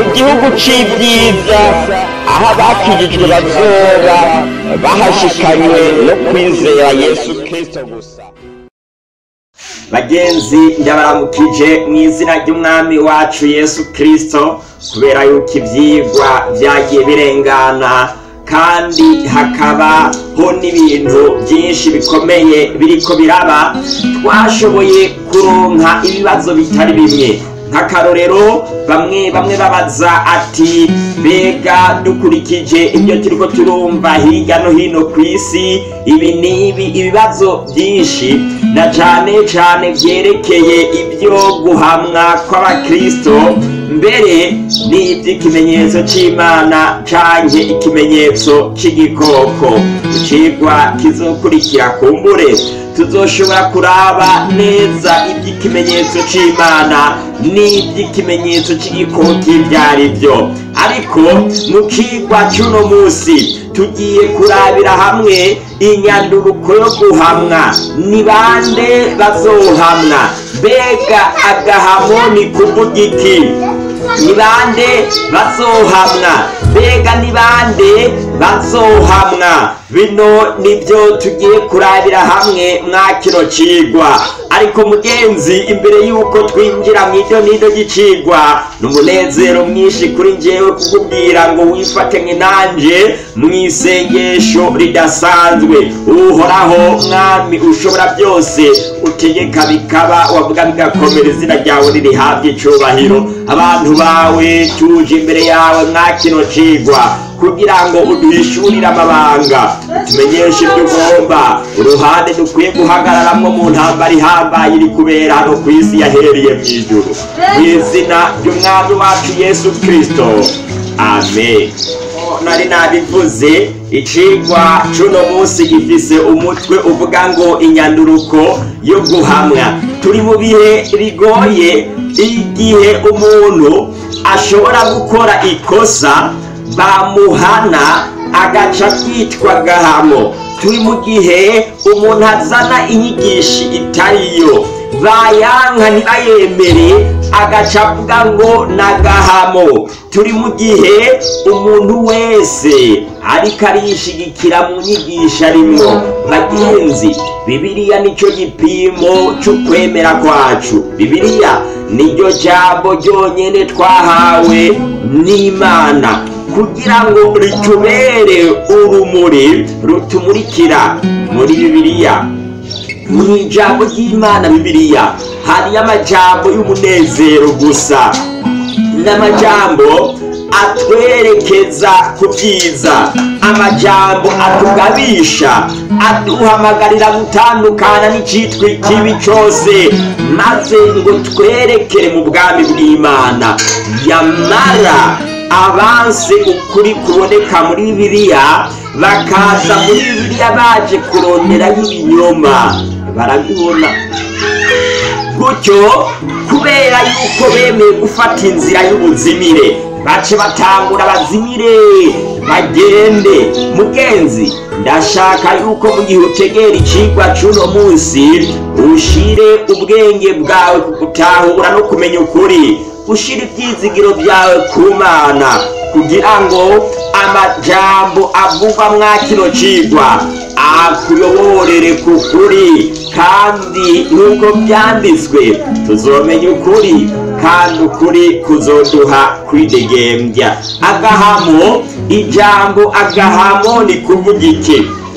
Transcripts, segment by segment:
gihugu c'ibyiza aho abakijijwe bazoba bahashikanywe no kwizera yesu kristo gusa bagenzi ndabaramukije mu izina ry'umwami wacu yesu kirisito kubera yuko ibyigwa byagiye birengana kandi hakabaho n'ibintu byinshi bikomeye biriko biraba twashoboye kuronka ibibazo bitari bimwe nk'akarorero bamwe bamwe babaza ati mbega dukurikije ibyo turiko turumva hirya no hino ku isi ibi n'ibi ibibazo byinshi na cane cane vyerekeye ibyo guhamwa kw'abakristo mbere n'ivy'ikimenyetso c'imana canke ikimenyetso c'igikoko icigwa kizokurikira kumbure tuzoshobora kuraba neza iby'ikimenyetso c'imana n'iby'ikimenyetso c'igikoko ibyo ari byo ariko mu kigwa c'uno munsi tugiye kurabira hamwe inyanduruko yo guhamwa ni bande bazohamwa mbega agahamo ni kuvuga iki ni bande bazohamwa mbega ni bande bazohamwa bino nibyo tugiye kurabira hamwe mwa kino cigwa ariko mugenzi imbere y'uko twinjira mu iryo nido ry'icigwa ni umunezero mwinshi kuri njyewe kukubwira ngo wifatanye nanje mu isengesho ridasanzwe uhoraho mwami ushobora byose utegeka bikaba wavuga bigakomera izina ryawe ririhabwa icubahiro abantu bawe tuje imbere yawe mwa kino cigwa kugira ngo uduhishurire amabanga tumenyeshe ibyo ugomba uruhande dukwiye guhagararamwo mu ntambara ihambaye iri kubera hano ku isi yahereye mu ijuru mu izina ry'umwami wacu yesu kirisito amen nari nabivuze icigwa c'uno munsi gifise umutwe uvuga ngo inyanduruko yo guhamwa turi mu bihe bigoye igihe umuntu ashobora gukora ikosa bamuhana agaca kwitwa gahamo turi mu gihe umuntu azana inyigisho itariyo bayanka ntibayemere agaca avuga ngo n'agahamo turi mu gihe umuntu wese ariko arishigikira mu nyigisho arimwo bagenzi bibiliya nicyo gipimo c'ukwemera kwacu bibiliya niryo jambo ryonyene twahawe n'imana kugira ngo ritubere urumuri rutumurikira muri bibiliya mu ijambo ry'imana bibiliya hariyo amajambo y'umunezero gusa n'amajambo atwerekeza ku byiza amajambo atugabisha aduhamagarira gutandukana n'icitwa ikibi cyose maze ngo twerekere mu bwami bw'imana yamara abanse ukuri kuboneka muri bibiliya bakaza muri bibiliya baje kuronderaho ibinyoma barabibona gutyo kubera yuko bemeye gufata inzira y'ubuzimire bace batangura bazimire bagende mugenzi ndashaka yuko mu gihe utegera icigwa c'uno munsi ushire ubwenge bwawe ku gutahura no kumenya ukuri ushira ibyizigiro byawe ku mana kugira ngo amajambo avugwa mwa kino cigwa akuyoborere ku kuri kandi nk'uko byanditswe tuzomenya ukuri kandi ukuri kuzoduha kwidegembya agahamo ijambo agahamo ni kuvuga iki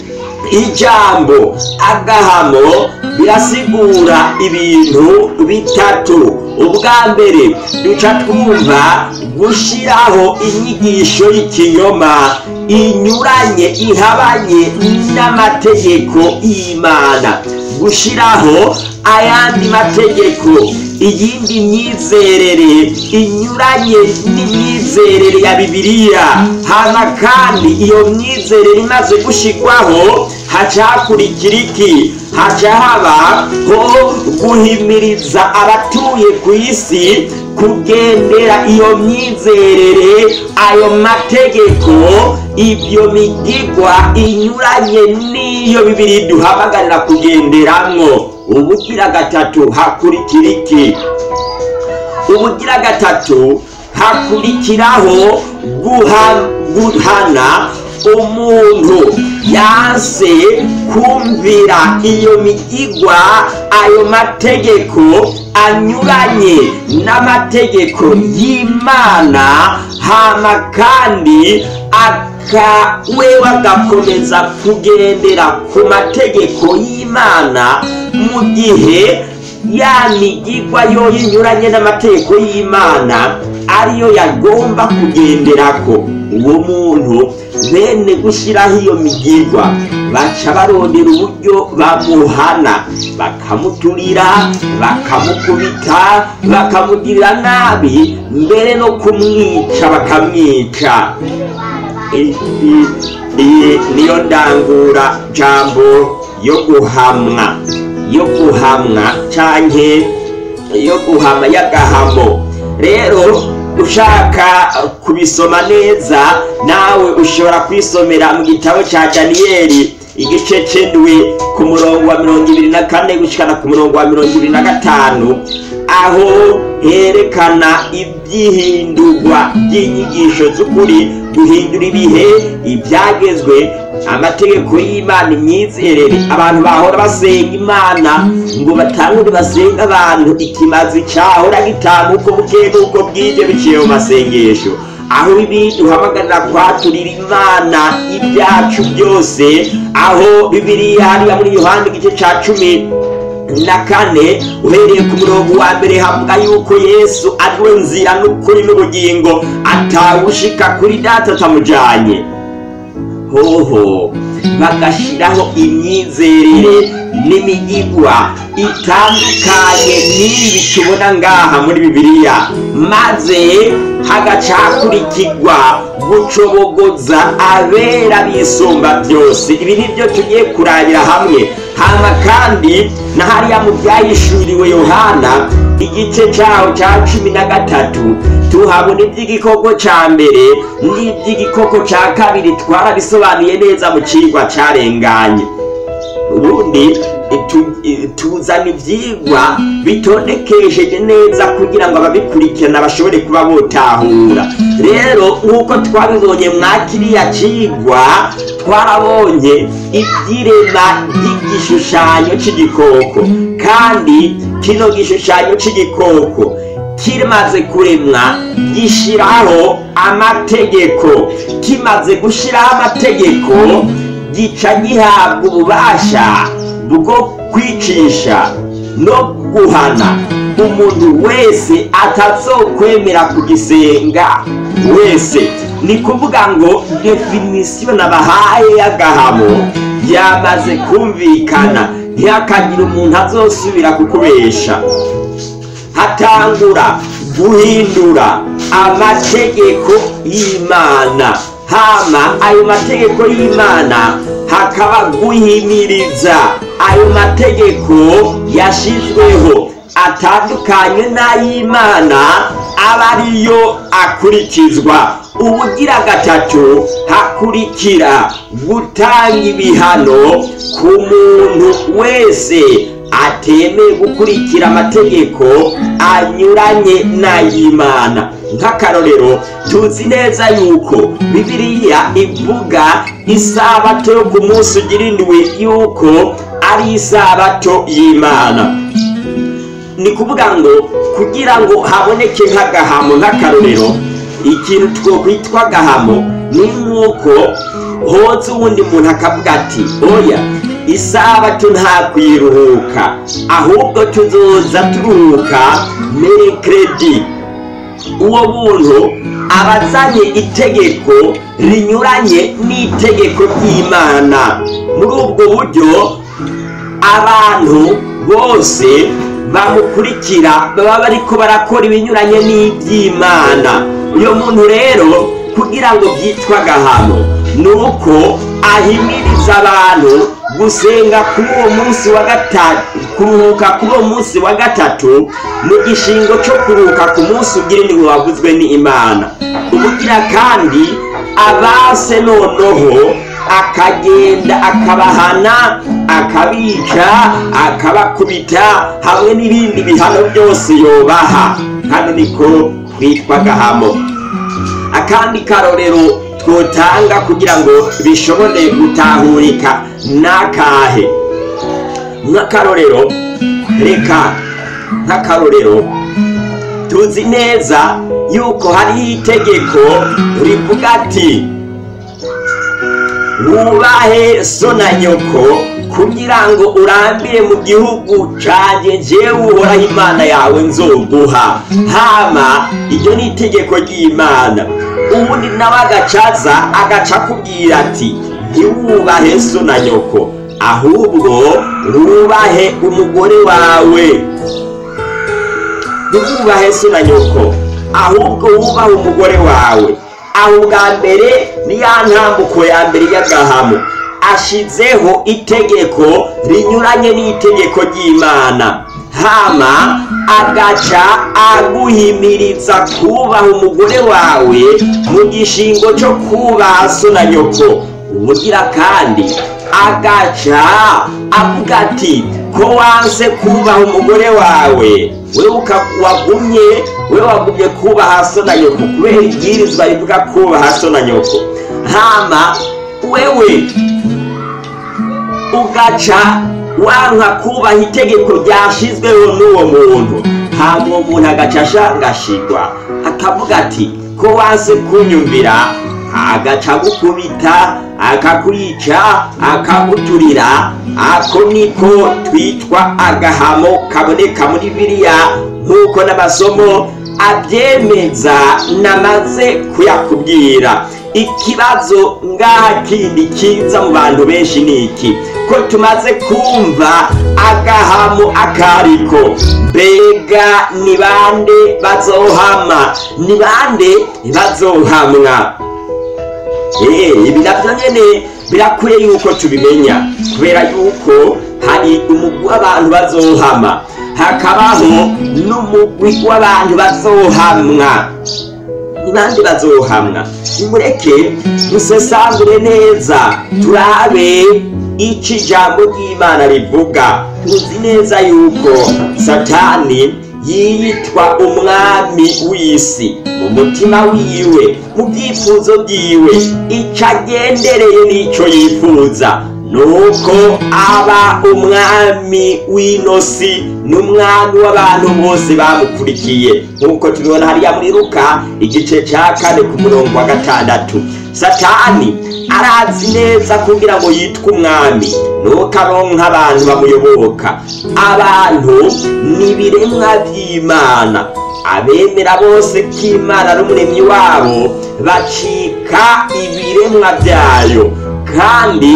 ijambo agahamo birasigura ibintu bitatu ubwa mbere duca twumva gushyiraho inyigisho y'ikinyoma inyuranye ihabanye n'amategeko y'imana gushyiraho ayandi mategeko iyindi myizerere inyuranye n'imyizerere ya bibiliya hama kandi iyo myizerere imaze gushyirwaho haca hakurikira iki haca habaho guhimiriza abatuye ku isi kugendera iyo myizerere ayo mategeko ibyo migigwa inyuranye n'iyo bibiri duhamagarira kugenderamwo ubugira gatatu hakurikira iki ubugira gatatu hakurikiraho guha- guhana umuntu yanse kumvira iyo migigwa ayo mategeko anyuranye n'amategeko y'imana hama kandi aka wewe agakomeza kugendera ku mategeko y'imana mu gihe ya migigwa yo inyuranye n'amategeko y'imana ariyo yagomba kugenderako uwo muntu bene gushyiraho iyo migigwa baca barondera uburyo bamuhana bakamuturira bakamukubita bakamugirira nabi mbere no kumwica bakamwica I- i- iyi niyo ndangura jambo yo guhamwa yo guhamwa canke yo guhama y'agahamo rero ushaka kubisoma neza nawe ushobora kwisomera mu gitabo cya daniyeli igice c'indwi ku murongo wa mirongo ibiri na kane gushikana ku murongo wa mirongo ibiri na gatanu aho herekana ibyihindurwa by'inyigisho z'ukuri guhindura ibihe ibyagezwe amategeko y'imana imyizerere abantu bahora basenga imana ngo batangure basenga abantu ikimazi cyahora gitanga uko bukeye n'uko bwije biciye mu masengesho aho ibi duhamagarira kwaturira imana ibyacu byose aho bibiriya hariya muri yohani igice cya cumi na kane uhereye ku murongo wa mbere havuga yuko yesu ari we nzira n'ukuri n'ubugingo atawushika kuri data atamujanye hoho bagashyiraho imyizerere n'imigigwa itandukanye n'ibi tubona ngaha muri bibiliya maze hagaca hakurikirwa gucobogoza abera bisumba byose ibi nibyo tugiye kurabira hamwe hama kandi na hariya mu byayishuriwe yohana igice cyaho cya cumi na gatatu tuhabona iby'igikoko cya mbere n'iby'igikoko cya kabiri twarabisobanuye neza mu kigwa cyarenganye ubundi tu- tuzana ibyigwa bitondekesheje neza kugira ngo ababikurikirana bashobore kuba botahura rero nk'uko twabibonye mwa kiriya kigwa twarabonye iby'irema ry'igishushanyo cy'igikoko kandi kino gishushanyo cy'igikoko kimaze kuremwa gishyiraho amategeko kimaze gushyiraho amategeko gica gihabwa ububasha bwo kwicisha no guhana umuntu wese atazokwemera kugisenga wese ni kuvuga ngo definisiyo nabahaye y'agahamo yamaze kumvikana ntihakagire umuntu azosubira kukubesha hatangura guhindura amategeko y'imana hama ayo mategeko y'imana hakaba guhimiriza ayo mategeko yashyizweho atandukanye n'ay'imana aba ariyo akurikizwa ubugira gatatu hakurikira gutanga ibihano ku muntu wese atemeye gukurikira amategeko anyuranye n'ay'imana nk'akarorero tuzi neza yuko bibiliya ivuga isabato yo ku munsi ugira indwi yuko ari isabato y'imana ni kuvuga ngo kugira ngo haboneke nk'agahamo nk'akarorero ikintu twokwitwa agahamo ni nk'uko hoza uwundi muntu akavuga ati oya isabato nta kwiruhuka ahubwo tuzoza turuhuka merekeredi uwo muntu aba azanye itegeko rinyuranye n'itegeko ry'imana muri ubwo buryo abantu bose bamukurikira baba bariko barakora ibinyuranye n'iby'imana uyo muntu rero kugira ngo byitwe agahano ni uko ahimiriza abantu gusenga kuri uwo munsi wa gatatu kuruhuka kuri uwo munsi wa gatatu mu gishingo cyo kuruhuka ku munsi ugira indwi waguzwe n'imana ubugira kandi abase noneho akagenda akabahana akabica akabakubita hamwe n'ibindi bihano byose yobaha hano niko twitwa gahamo akandi karorero twotanga kugira ngo bishobore gutahurika n'akahe nk'akarorero reka nk'akarorero tuzi neza yuko hariho itegeko rivuga ati wubahe so na nyoko kugira ngo urambire mu gihugu canje jewe uhoraho imana yawe nzoguha hama iryo ni itegeko ry'imana ubundi nawe agacaza agaca akubwira ati ntiwubahe so na nyoko ahubwo wubahe umugore wawe ntiwubahe so na nyoko ahubwo wubahe umugore wawe aho bwa mbere ni ya ntambuko ya mbere y'agahamo ashizeho itegeko rinyuranye n'itegeko ry'imana hama agaca aguhimiriza kubaha umugore wawe mu gishingo cyo kubaha so na nyoko ubugira kandi agaca avuga ati ko wanse kubaha umugore wawe we wagumye we wagumye kubaha so na nyoko kubera ibwirizwa rivuga kubaha so na nyoko hama wewe ugaca wanka kubaha itegeko ryashyizweho n'uwo muntu hama uwo muntu agaca ashangashigwa akavuga ati ko wanse kunyumvira agaca agukubita akakwica akaguturira ako niko twitwa agahamo kaboneka muri biriya nk'uko n'amasomo abyemeza namaze kuyakubwira ikibazo ngaha kindi kiza mu bantu benshi ni iki ko tumaze kumva agahamo akariko mbega ni bande bazohama ni bande bazohamwa ibi nabyo nyine birakwiye yuko tubimenya kubera yuko hari umugwi w'abantu bazohama hakabaho n'umugwi w'abantu bazohamwa nibandi bazohamwa nimureke dusesangure neza turabe ico ijambo ry'imana rivuga tuzi neza yuko satani yiyitwa umwami w'isi mu mutima wiwe mu byifuzo byiwe ico agendereye n'ico yifuza nuko aba umwami w'inosi n'umwami w'abantu bose bamukurikiye nk'uko tubibona hariya muri ruka igice cya kane ku murongo wa gatandatu satani arazi neza kugira ngo yitwe umwami nuko aronka abantu bamuyoboka abantu ni ibiremwa by'imana abemera bose ko imana ari umuremyi wabo bacika ibiremwa byayo kandi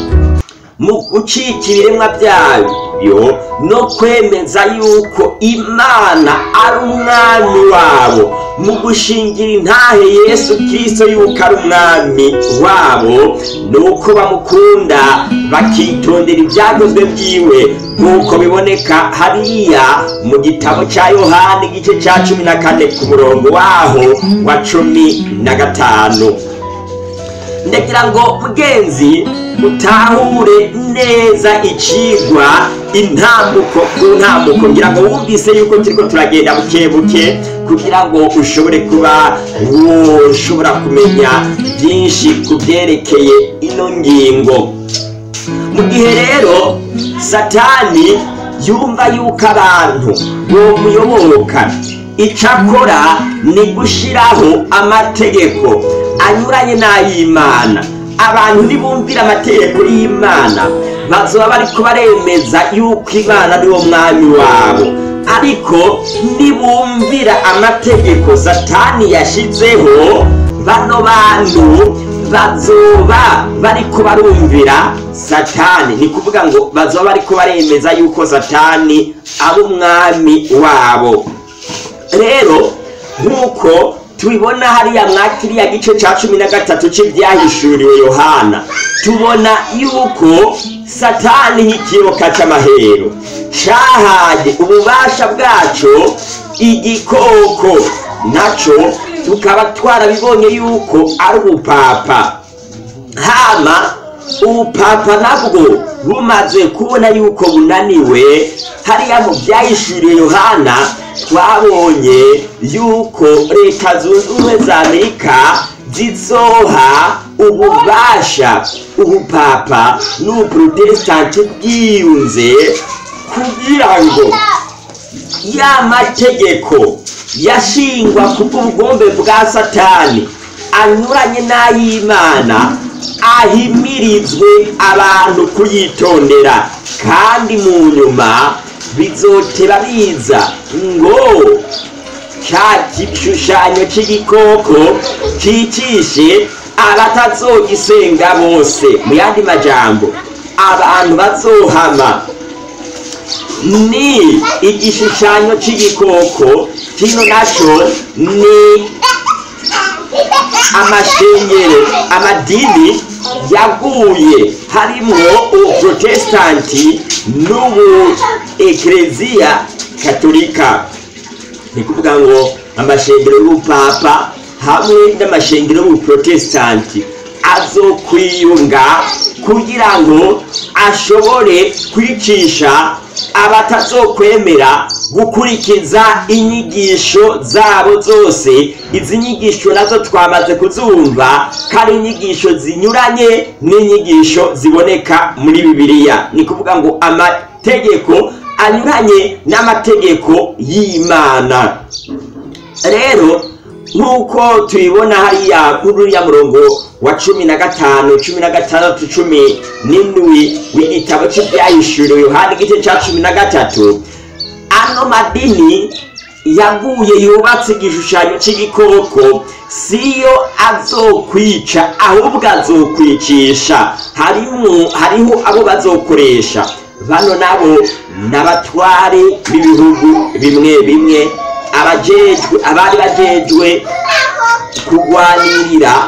mu gucika ibiremwa byayo no kwemeza yuko imana ari umwami wabo mu gushingira intahe yesu kirisito yuko ari umwami wabo ni uko bamukunda bakitondera ibyagozwe byiwe nk'uko biboneka hariya mu gitabo cya yohani igice cya cumi na kane ku murongo waho wa cumi na gatanu ndagira ngo mugenzi utahure neza icigwa intambuko ku ntambuko ngira ngo wumvise yuko turiko turagenda buke buke kugira ngo ushobore kuba woshobora kumenya byinshi ku byerekeye ino ngingo mu gihe rero satani yumva yuko abantu bomuyoboka icyo akora ni gushyiraho amategeko anyuranye n'ay'imana abantu nibumvira amategeko y'imana bazoba bari kubaremeza yuko imana ari wo mwami wabo ariko nibumvira amategeko satani yashyizeho bano bantu bazoba bari kubarumvira satani ni kuvuga ngo bazoba bari kubaremeza yuko satani ari umwami wabo rero nk'uko tubibona hariya mwa kiriya gice cya cumi na gatatu cy'ibyahishuriwe yohana tubona yuko satani nk'ikiyoka cy'amahero cyahaye ububasha bwacyo igikoko nacyo tukaba twarabibonye yuko ari ubupapa hama ubupapa nabwo bumaze kubona yuko bunaniwe hariya mu byayishuriye yohana twabonye yuko leta zunze ubumwe za amerika zizoha ububasha ubupapa n'ubuprotesitanti bwiyunze kugira ngo ya mategeko yashingwa kubw'ubugombe bwa satani anyuranye n'ay'imana ahimirizwe abantu kuyitondera kandi mu nyuma bizotera biza ngo cya gishushanyo cy'igikoko cyicishe abatazogisenga bose mu yandi majambo abantu bazohama ni igishushanyo cy'igikoko kino nacyo ni amashengero amadini yaguye harimo ubuprotesitanti n'ubu ekereziya katolika ni kuvuga ngo amashengero y'ubupapa hamwe n'amashengero y'ubuprotesitanti azokwiyunga kugira ngo ashobore kwicisha abatazokwemera gukurikiza inyigisho zabo zose izi nyigisho nazo twamaze kuzumva ko ari inyigisho zinyuranye n'inyigisho ziboneka muri bibiliya ni kuvuga ngo amategeko anyuranye n'amategeko y'imana rero nk'uko tubibona hariya muri uriya murongo wa cumi na gatanu cumi na gatandatu cumi n'indwi w'igitabo cy'ibyahishuriwe yohani igice cya cumi na gatatu ano madini yaguye yubatse igishushanyo cy'igikoko siyo azokwica ahubwo azokwicisha harimo hariho abo bazokoresha bano nabo n'abatware b'ibihugu bimwe bimwe abajejwe abari bajejwe kurwanirira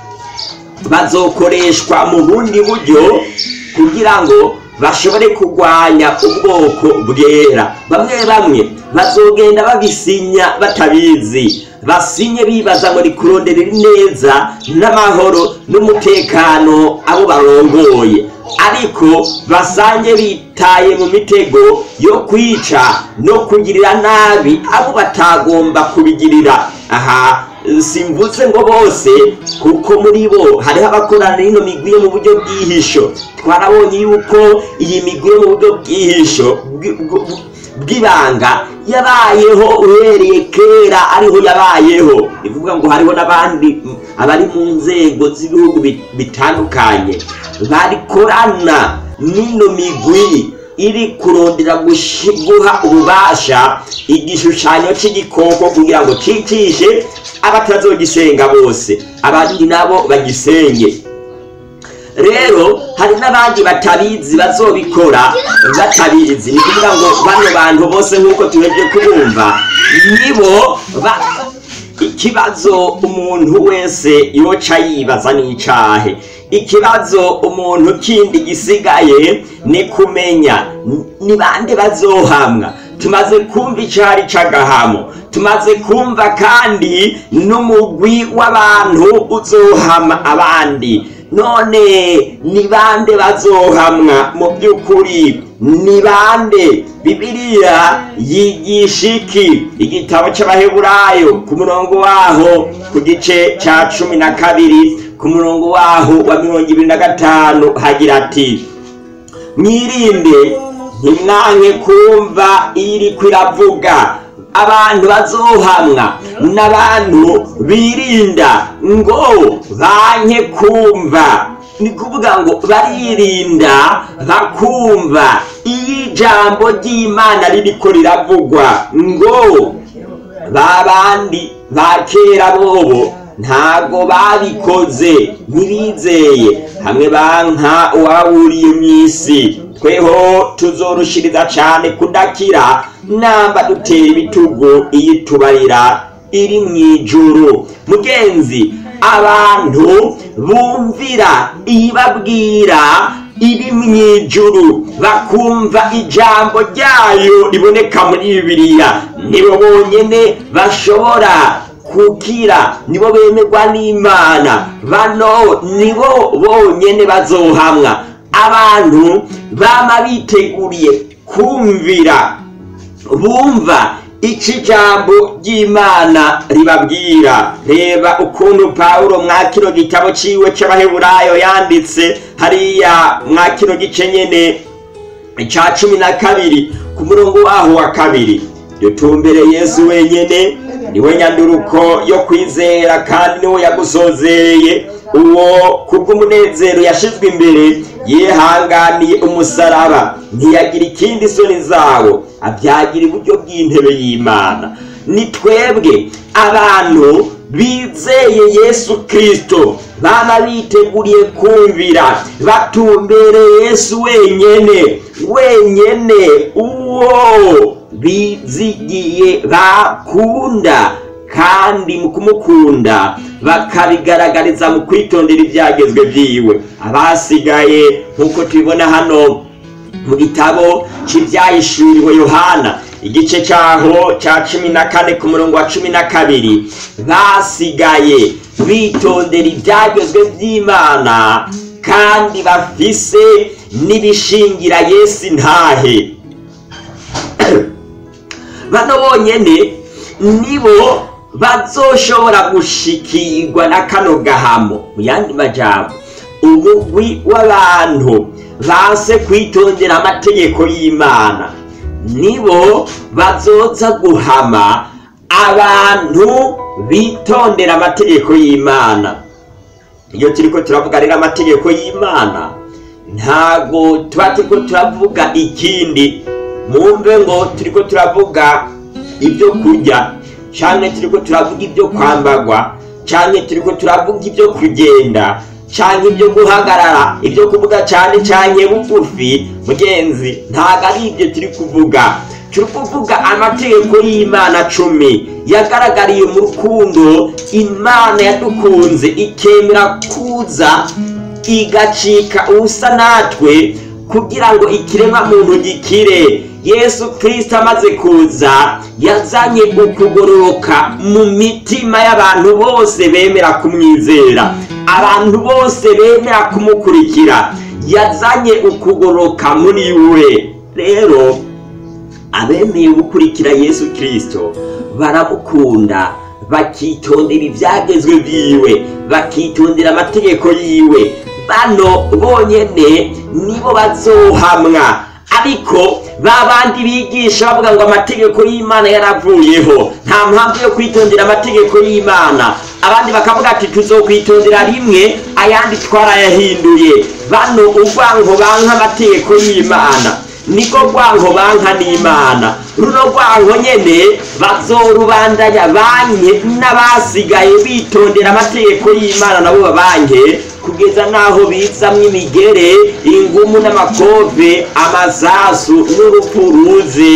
bazokoreshwa mu bundi buryo kugira ngo bashobore kurwanya ubwoko bwera bamwe bamwe bazogenda babisinya batabizi basinye bibaza ngo ni kuronderera neza n'amahoro n'umutekano abo barongoye ariko basange bitaye mu mitego yo kwica no kugirira nabi abo batagomba kubigirira aha simvuze ngo bose kuko muri bo hariho abakorana ino migwi yo mu buryo bw'ihisho twarabonye yuko iyi migwi yo mu buryo bw'ihisho bw'ibanga yabayeho uhereye kera ariho yabayeho bivuga ngo hariho n'abandi abari mu nzego z'ibihugu bitandukanye barikorana n'ino migwi iri kurondera guha ububasha igishushanyo cy'igikoko kugira ngo cyicishe abatazogisenga bose abandi nabo bagisenge rero hari n'abandi batabizi bazobikora batabizi ni kuvuga ngo bano bantu bose nk'uko tuheje kubumva nibo ikibazo umuntu wese yoca yibaza n'icahe ikibazo umuntu kindi gisigaye ni kumenya ni bande bazohamwa tumaze kumva icari c'agahamo tumaze kumva kandi n'umugwi w'abantu uzohama abandi none ni bande bazohamwa mu by'ukuri ni bande bibiliya yigisha iki igitabo cy'abaheburayo ku murongo waho ku gice cya cumi na kabiri ku murongo waho wa mirongo ibiri na gatanu hagira ati mwirinde ntimwanke kumva iyo iri kwiravuga abantu bazohamwa n'abantu birinda ngo banke kumva ni kuvuga ngo baririnda bakumva iyo ijambo ry'imana ririko riravugwa ngo ba bandi ba kera bobo ntago babikoze ntibizeye hamwe banka uwaburiye mu isi tweho tuzorushiriza cyane kudakira namba dutera ibitugu iyo itubarira iri mu ijuru mugenzi abantu bumvira ibabwira iri mu ijuru bakumva ijambo ryayo riboneka muri bibiliya nibo bonyine bashobora kukira nibo bemerwa n'imana bano nibo bonyene bazohamwa abantu bama biteguriye kumvira bumva ico ijambo ry'imana ribabwira reba ukuntu pawulo mwa kino gitabo ciwe c'abaheburayo yanditse hariya mwa kino gice nyene ca cumi na kabiri ku murongo waho wa kabiri dutumbere yesu wenyene niwe nyanduruko yo kwizera kandi niwe yagusozereye uwo kubw'umunezero yashizwe imbere yihanganiye umusaraba ntiyagira ikindi isoni zawo abyagira iburyo bw'intebe y'imana ni twebwe abantu bizeye yesu kirisito baba biteguriye kumvira batumbereye yesu wenyene wenyene uwo bizigiye bakunda kandi mu kumukunda bakabigaragariza mu kwitondera ibyagezwe byiwe abasigaye nk'uko tubibona hano mu gitabo cy'ibyayishuriwe yohana igice cyaho cya cumi na kane ku murongo wa cumi na kabiri basigaye bitondera ibyagezwe by'imana kandi bafise n'ibishingira yesu intahe bano bonyene nibo bazoshobora gushikirwa na kano gahamo mu yandi majambo umugwi w'abantu base kwitondera amategeko y'imana nibo bazoza guhama abantu bitondera amategeko y'imana iyo turiko turavuga rero amategeko y'imana ntago tuba turiko turavuga ikindi mumve ngo turiko turavuga ibyo kurya canke turiko turavuga ibyo kwambagwa canke turiko turavuga ibyo kugenda canke ibyo guhagarara ibyo kuvuga cane canke bugufi mugenzi ntago ari ibyo turi kuvuga turi kuvuga amategeko y'imana cumi yagaragariye mu rukundo imana yadukunze ikemera kuza igacika ubusa natwe kugira ngo ikiremwa muntu gikire yesu kirisito amaze kuza yazanye ukugororoka mu mitima y'abantu bose bemera kumwizera abantu bose bemera kumukurikira yazanye ukugororoka muri we rero abemeye gukurikira yesu kirisito baramukunda bakitondera ibyagezwe byiwe bakitondera amategeko yiwe bano bonyene nibo bazohamwa ariko ba bandi bigisha bavuga ngo amategeko y'imana yaravuyeho nta mpamvu yo kwitondera amategeko y'imana abandi bakavuga ati tuzokwitondera rimwe ayandi twarayahinduye bano urwango banka amategeko y'imana niko rwango banka n'imana runo rwango nyene bazorubandanya banke n'abasigaye bitondera amategeko y'imana nabo babanke kugeza n'aho bizamwo imigere ingumu n'amakove amazasu n'urupfu ruze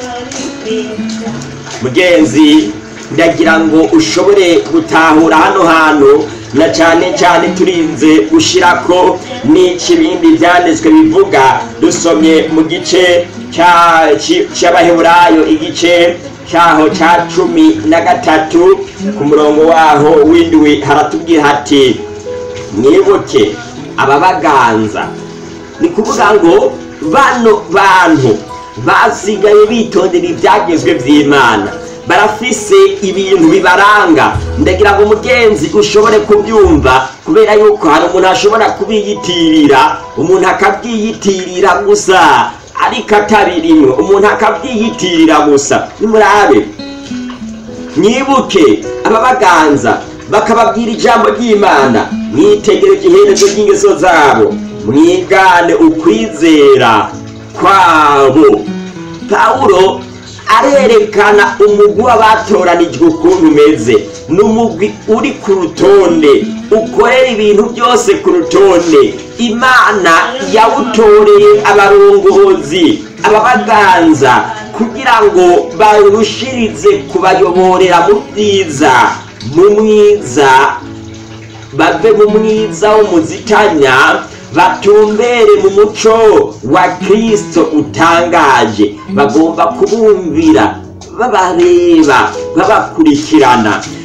mugenzi ndagira ngo ushobore gutahura hano hantu na cyane cyane turinze gushirako n'ikibindi byanditswe bivuga dusomye mu gice cy'abaheburayo igice cyaho cya cumi na gatatu ku murongo waho w'indwi haratubwira hati mwibuke ababaganza ni kuvuga ngo bano bantu basigaye bitondera ibyagezwe by'imana barafise ibintu bibaranga ndagira ngo umugenzi ushobore kubyumva kubera yuko hari umuntu ashobora kubiyitirira umuntu akabyiyitirira gusa ariko atabirimwe umuntu akabyiyitirira gusa nimurabe mwibuke ababaganza bakababwira ijambo ry'imana mwitegereje iherezo ry'ingeso zabo mwigane ukwizera kwabo pawulo arerekana umugwi w'abatoranijwe ukuntu umeze ni umugwi uri ku rutonde ukorera ibintu byose ku rutonde imana yawutoreye abarongozi ababaganza kugira ngo barushirize kubayoborera mu byiza mu mwiza bave mu mwiza w'umuzitanya batumbere mu muco wa kirisito utangaje bagomba kubumvira babareba babakurikirana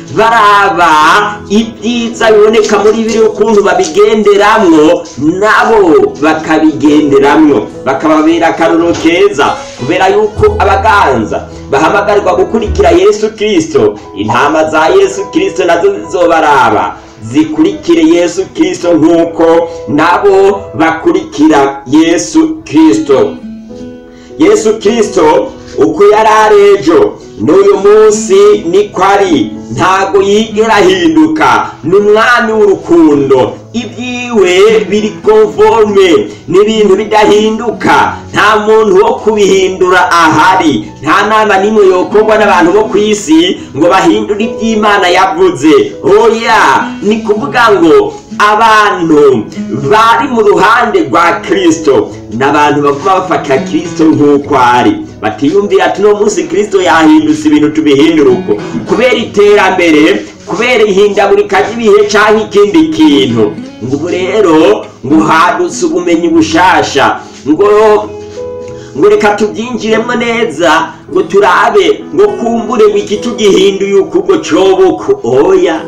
baraba ibyiza biboneka muri biri ukuntu babigenderamwo nabo bakabigenderamwo bakababera akaruro keza kubera yuko abaganza bahamagarirwa gukurikira yesu kirisito intama za yesu kirisito nazo zizobaraba zikurikire yesu kirisito nk'uko nabo bakurikira yesu kirisito yesu kirisito uko yari ari ejo n'uyu munsi niko ari ntago yigera ahinduka ni umwami w'urukundo ibyiwe biri konforme n'ibintu bidahinduka nta muntu wo kubihindura ahari nta nama n'imwe yokorwa n'abantu bo ku isi ngo bahindure iby'imana yavuze oya ni kuvuga ngo abantu bari mu ruhande rwa kirisito ni abantu baguma bafata kirisito nk'uko ari batiyumvira ati uno munsi kirisito yahindutse ibintu tubihindura uko kubera iterambere kubera ihindagurika ry'ibihe cyangwa ikindi kintu ngo ubu rero ngo hadutse ubumenyi bushasha ngo ngo reka tubyinjiremo neza ngo turabe ngo kumbure ngo iki tugihinduye uku ngo cobuku oya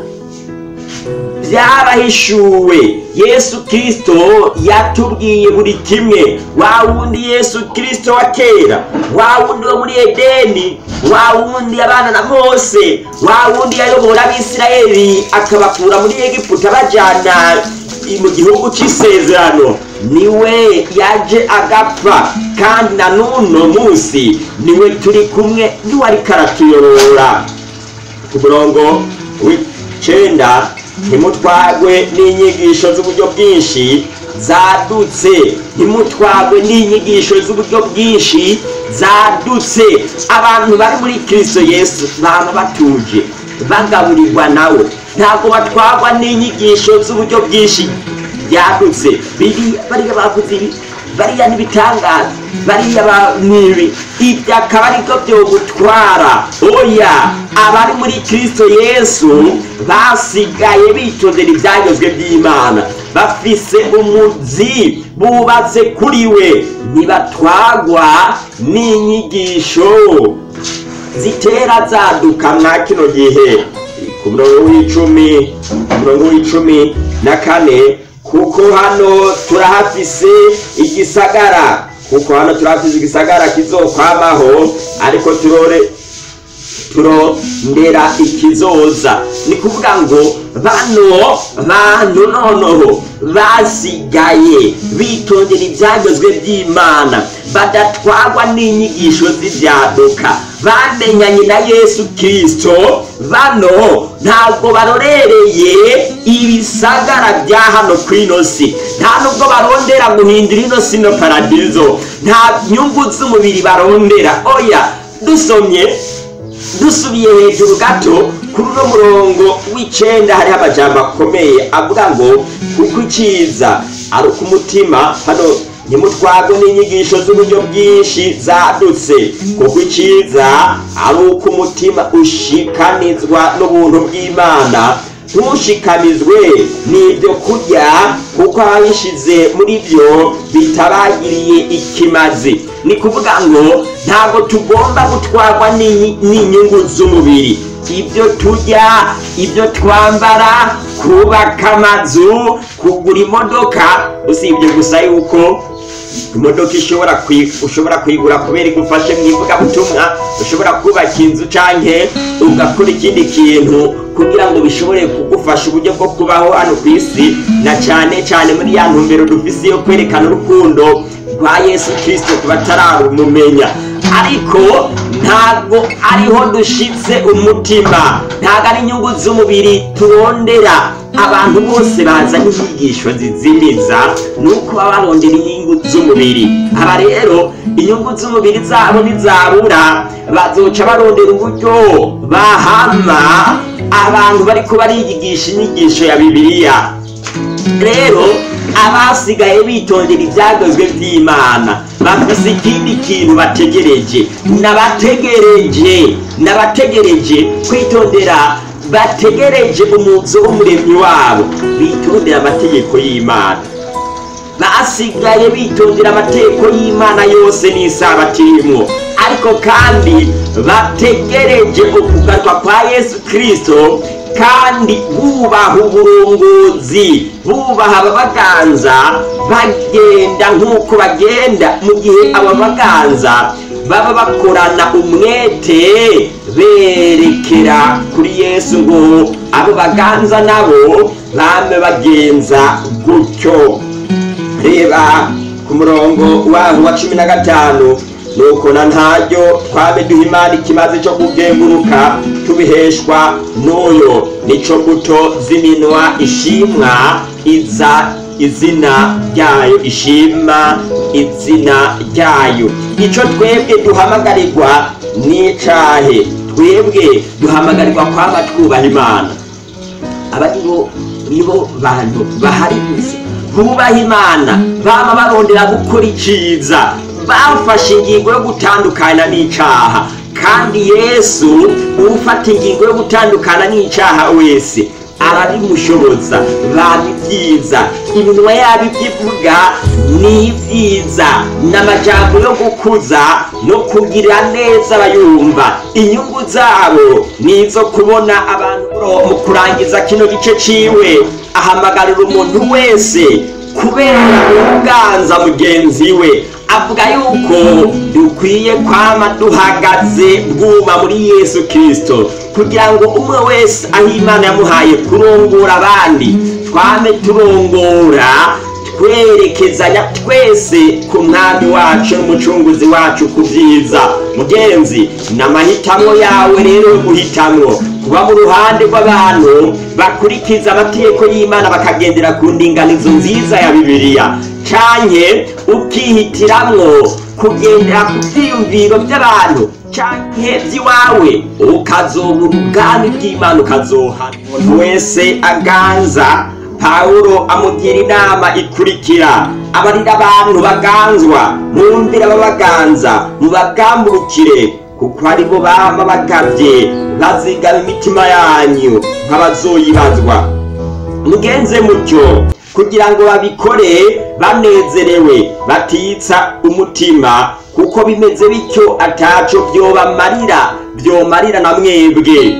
byarahishuwe yesu kirisito yatubwiye buri kimwe wa wundi yesu kirisito wa kera wa wundi wo muri edeni wa wundi yabana na mose wa wundi yayobora abisirayeli akabakura muri egiputa abajyana mu gihugu cy'isezerano niwe yaje agapfa kandi na n'uno munsi niwe turi kumwe niwe ariko aratuyobora ku murongo w'icyenda ntimutwagwe n'inyigisho z'uburyo bwinshi zadutse ntimutwagwe n'inyigisho z'uburyo bwinshi zadutse abantu bari muri kirisito yesu baba batuje bagaburirwa nawe ntabwo batwagwa n'inyigisho z'uburyo bwinshi byadutse bariya bavuze ibi bariya n'ibitangaza bariya nibi ibyo akaba aribyo byogutwara oya abari muri kirisito yesu basigaye bitondera ibyagezwe by'imana bafise umuzi bubatse kuri we ntibatwagwa n'inyigisho zitera zaduka mwa kino gihe ku murongo w'icumi ku murongo w'icumi na kane kuko hano turahafise igisagara kuko hano turahafise igisagara kizokwamaho ariko turore turondera ikizoza ni kuvuga ngo bano bantu noneho basigaye bitondera ibyagezwe by'imana badatwagwa n'inyigisho z'ibyaduka bamenyanye na yesu kirisito bano ntabwo barorereye ibisagara bya hano ku ino si nta nubwo barondera guhindura ino si no paradizo nta nyungu z'umubiri barondera oya dusomye dusubiye hejuru gato kuri uno murongo w'icyenda hariho amajambo akomeye avuga ngo kuko icyiza ari uko umutima hano ntimutwagwe n'inyigisho z'uburyo bwinshi zadutse kuko icyiza ari uko umutima ushikanizwa n'ubuntu bw'imana ntushikamizwe n'ibyo kurya kuko ababishyize muri byo bitabagiriye ikimazi ni kuvuga ngo ntabwo tugomba gutwarwa n'inyungu z'umubiri ibyo turya ibyo twambara kubaka amazu kugura imodoka usibye gusa yuko imodoka ishobora ushobora kuyigura kubera igufashe mu ivugabutumwa ushobora kubaka inzu cyangwa ugakora ikindi kintu kugira ngo bishobore kugufasha uburyo bwo kubaho hano ku isi na cyane cyane muri ya ntumbero dufise yo kwerekana urukundo rwa yesu kirisito ku batararumumenya ariko ntabwo ariho dushitse umutima ntabwo ari inyungu z'umubiri turondera abantu bose bazanye inyigisho zizimiza ni uko baba barondera inyungu z'umubiri aba rero inyungu z'umubiri zabo ntizabura bazoca barondera uburyo bahama abantu bari bariyigisha inyigisho ya bibiliya rero abasigaye bitondera ibyagezwe by'imana bafise ikindi kintu bategereje nabategereje nabategereje kwitondera bategereje umuzo w'umuremyi wabo bitondera amategeko y'imana basigaye bitondera amategeko y'imana yose n'isabato irimo ariko kandi bategereje ukugaruka kwa yesu kirisito kandi bubaha uburongozi bubaha ababaganza bagenda nk'uko bagenda mu gihe ababaganza baba bakorana umwete berekera kuri yesu ngo abo baganza nabo bame bagenza gutyo reba ku murongo waho wa cumi na gatanu nuko na ntaryo twabe duha imana ikimaze cyo kugenguruka tubiheshwa n'uyo nico mbuto z'iminwa ishimwa iza izina ryayo ishima izina ryayo icyo twebwe duhamagarirwa n'icahe twebwe duhamagarirwa kwaba twubaha imana aba nibo nibo bantu bahari gusa bubaha imana baba barondera gukora iciza bafashe ingingo yo gutandukana n'icaha kandi yesu ufata ingingo yo gutandukana n'icaha wese arabimushoboza baba ibyiza iminwa yabo ibyo ivuga ni ibyiza ni amajambo yo gukuza no kugirira neza abayumva inyungu zabo ni izo kubona abantu mu kurangiza kino gice ciwe ahamagarira umuntu wese kubera uganza mugenzi we avuga yuko dukwiye kwama duhagaze bwuma muri yesu kirisito kugira ngo umwe wese aho imana yamuhaye kurongora abandi twame turongora twerekezanya twese ku mwami wacu n'umucunguzi wacu ku byiza mugenzi ni amahitamo yawe rero yo guhitamwo kuba mu ruhande rw'abantu bakurikiza amategeko y'imana bakagendera ku ndinganizo nziza ya bibiliya canke ukihitiramwo kugendera ku vyiyumviro by'abantu canke vy'iwawe ukazobura ubwami bw'imana ukazohana umuntu wese aganza pawulo amugira inama ikurikira abarira abantu baganzwa mwumvire ababaganza mubagamburukire kuko aribo bama bagavye bazigama imitima yanyu nk'abazoyibazwa mugenze mutyo kugira ngo babikore banezerewe batitsa umutima kuko bimeze bityo ataco vyobamarira vyomarira na mwebwe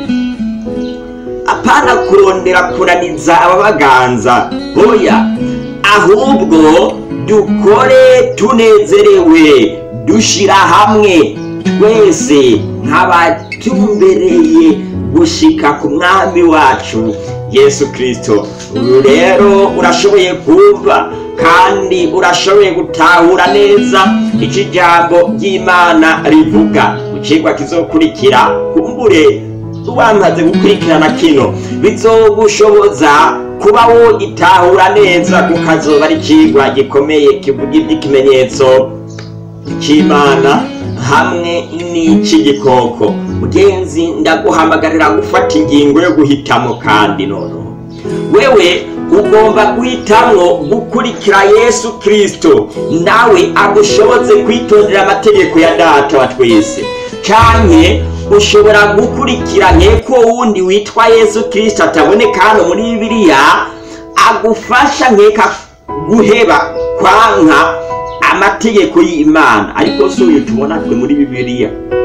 apana kurondera kunaniza ababaganza oya ahubwo dukore tunezerewe dushira hamwe twese nk'abatumbereye gushika ku mwami wacu yesu kirisito uyu rero urashoboye kumva kandi urashoboye gutahura neza icyo ijambo ry'imana rivuga mu kigwa kizokurikira kumbure wamaze gukurikirana kino bizogushoboza kuba wo itahura neza kuko azoba ari ikigwa gikomeye kivuga iby'ikimenyetso cy'imana hamwe n'icy'igikoko mugenzi ndaguhamagarira gufata ingingo yo guhitamo kandi noneho wewe ugomba guhitamwo gukurikira yesu kirisito nawe agushoboze kwitondera amategeko ya data wa twese canke ushobora gukurikira nk'eko wundi witwa yesu kirisito ataboneka hano muri bibiliya agufasha nkeka guheba kwanka amategeko y'imana ariko si uyu tubona twe muri bibiliya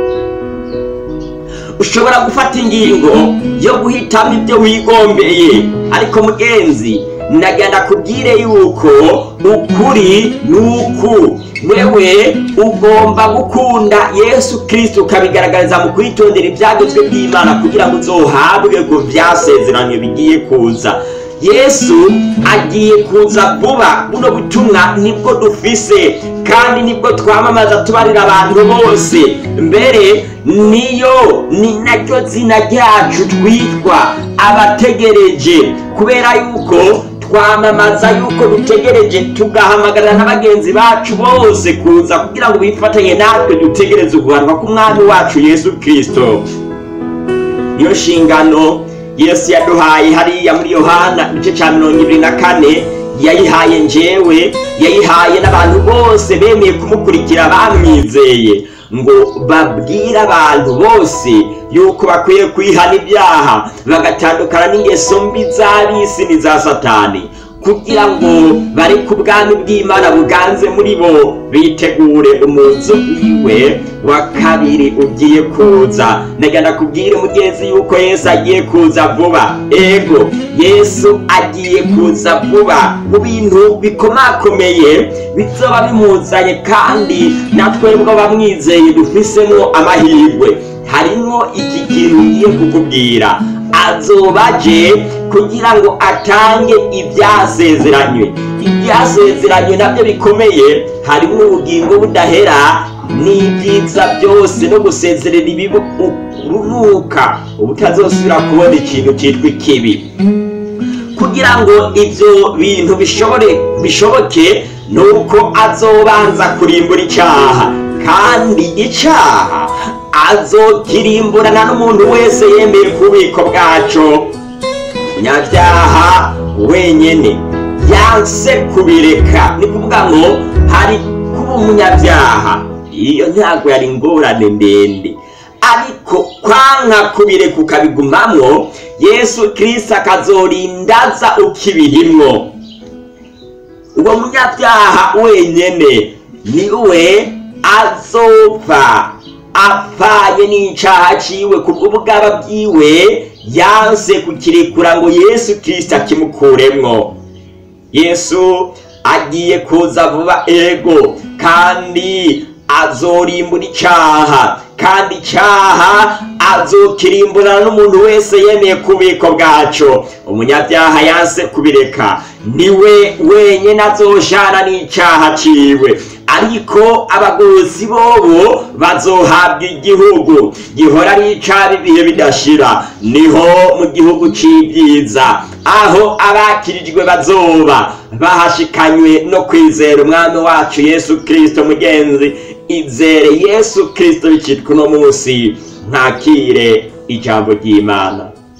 ushobora gufata ingingo yo guhitamo ibyo wigombeye ariko mugenzi ndagenda kubwire yuko ukuri ni uku wewe ugomba gukunda yesu kirisito ukabigaragariza mu kwitondera ibyagezwe by'imana kugira ngo uzohabwe ku byasezeranye bigiye kuza yesu agiye kuza vuba buno butumwa nibwo dufise kandi nibwo twamamaza tubarira abantu bose mbere niyo ni naryo zina ryacu twitwa abategereje kubera yuko twamamaza yuko dutegereje tugahamagarira na bagenzi bacu bose kuza kugira ngo bifatanye natwe dutegereze uguhanwa k'umwami wacu yesu kirisito niyo nshingano yesu yaduhaye hariya muri yohana igice cya mirongo ibiri na kane yayihaye njyewe yayihaye n'abantu bose bemeye kumukurikira bamwizeye ngo babwire abantu bose yuko bakwiye kwihana ibyaha bagatandukana n'ingeso mbi z'ab'isi n'iza satani kugira ngo bari ku bwami bw'imana buganze muri bo bitegure umuzo wiwe wa kabiri ugiye kuza ndagenda kubwire mugenzi yuko yesu agiye kuza vuba ego yesu agiye kuza vuba mu bintu bikomakomeye bizoba bimuzanye kandi natwebwe abamwizeye dufisemo amahirwe harimo iki kintu ngiye kukubwira azoba aje kugira ngo atange ibyasezeranywe ibyasezeranywe nabyo bikomeye harimo ubugingo budahera n'ibyiza byose no gusezerera ibibi urunuka ubutazosubira kubona ikintu cyitwa ikibi kugira ngo ibyo bintu bishobore bishoboke ni uko azobanza kurimbura icyaha kandi icyaha azokirimburana n'umuntu wese yemeye ku bubiko bwaco umunyabyaha wenyine yanse kubireka ni kuvuga ngo hari kuba umunyabyaha iyo ntabwo yari ingorane ndende ariko kwanka kubireka ukabigumamwo yesu kirisita akazorindaza ukibirimwo uwo munyabyaha wenyine ni we azopfa apfanye n'icyaha ciwe ku bw'ubugaba bwiwe yanse kukirekura ngo yesu kirisita akimukuremwo yesu agiye kuza vuba ego kandi azorimbura icyaha kandi icyaha azokirimburana n'umuntu wese yemeye ku bubiko bwaco umunyabyaha yanse kubireka niwe wenyine azoshana n'icyaha ciwe ariko abagozi bobo bazohabwa igihugu gihora ari icaba ibihe bidashira niho mu gihugu c'ibyiza aho abakirijwe bazoba bahashikanywe no kwizera umwami wacu yesu kirisito mugenzi izere yesu kirisito bicitwa uno munsi ntakire ijambo ry'imana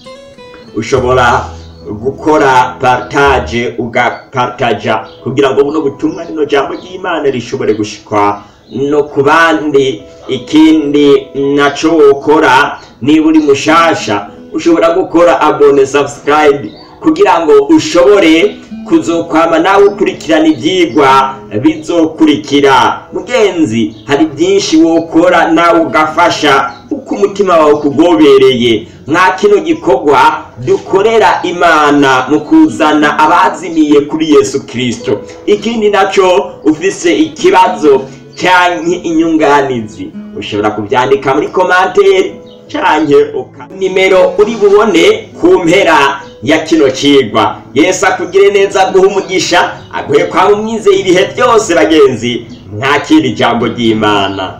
ushobora gukora partage ugapartaja kugira ngo buno butumwa rino jambo ry'imana rishobore gushikwa no ku bandi ikindi naco wokora niba uri mushasha ushobora gukora abone subscribe kugira ngo ushobore kuzokwama nawe ukurikirana ibyigwa bizokurikira mugenzi hari byinshi wokora nawe ugafasha uko umutima wawe ukugobereye mwa kino gikorwa dukorera imana mu kuzana abazimiye kuri yesu kirisito ikindi nacyo ufise ikibazo cyangwa inyunganizi ushobora kubyandika muri komanteri cyangwa nimero uri bubone ku mpera ya kino kigwa yesu akugire neza aguhe umugisha aguhe kwa umwizeye ibihe byose bagenzi ntakiri ijambo ry'imana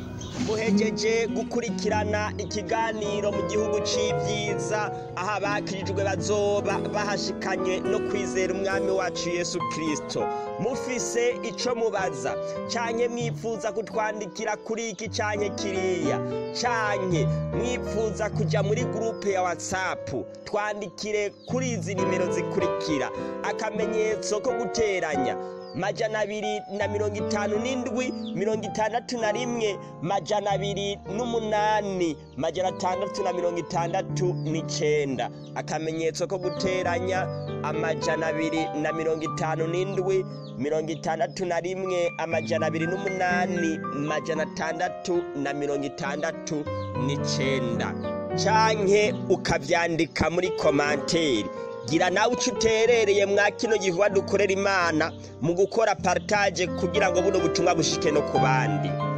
muhejeje gukurikirana ikiganiro mu gihugu c'ibyiza aho abakirijwe bazoba bahashikanye no kwizera umwami wacu yesu kirisito mufise ico mubaza canke mwifuza kutwandikira kuri iki canke kiriya canke mwifuza kuja muri gurupe ya watsapu twandikire kuri izi nimero zikurikira akamenyetso ko guteranya majana abiri na mirongo itanu n'indwi mirongo itandatu na rimwe majana abiri n'umunani majana atandatu na mirongo itandatu n'icenda akamenyetso ko guteranya amajana abiri na mirongo itanu n'indwi mirongo itandatu na rimwe amajana abiri n'umunani majana atandatu na mirongo itandatu n'icenda canke ukavyandika muri komanteri gira nawe uco uterereye mwa kino gihuwa dukorera imana mu gukora partage kugira ngo buno butumwa bushike no ku bandi